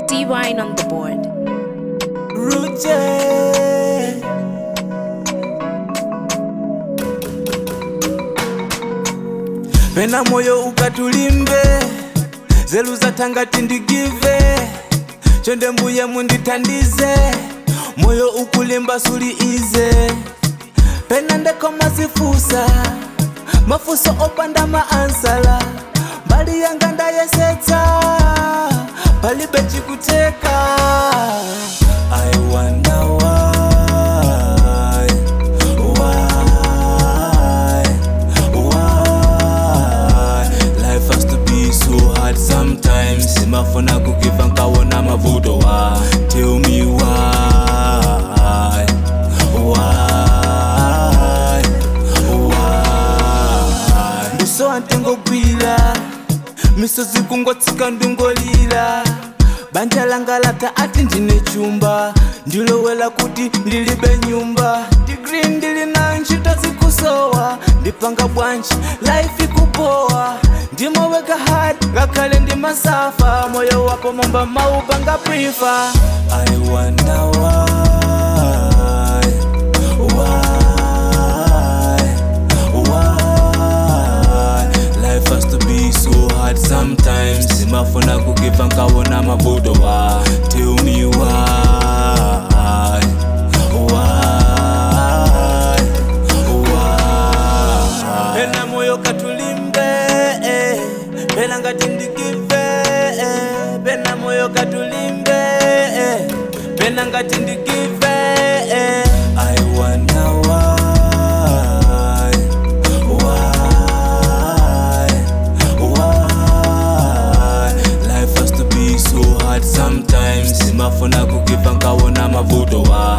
D Wine on the board. Ruje pena moyo ukatulimbe zelu zatanga tindigive chonde mbuye munditandize moyo ukulimba suli ize pena ndeko mazifusa mafuso opanda maansala mbali yanga ndayesetsa palibe chikuteka I wonder why, why, why Life has to be so hard sometimes Simafuna kugiva nkawona mavuto wa Tell me why, why, why Ndiso antengogwira misozi kungotsika ndingolira banja langa lata ati ndine chumba ndilowela kuti ndilibe nyumba digri ndili nayo ntchito zikusowa ndipanga bwanji life ikupowa ndimoweka hard ngakhale ndi masafa moyo wako momba maupanga prifa i wonder why, why, why life has to be so hard sometimes simafuna kugiva nkawona mavuto wa tell me why, why, why pena moyo katulimbe eh, pena ngati ndigive eh, pena moyo katulimbe eh, pena ngati ndigive eh. I wonder why, why, why Life has to be so hard sometimes simafuna kugiva nkawona mavuto wa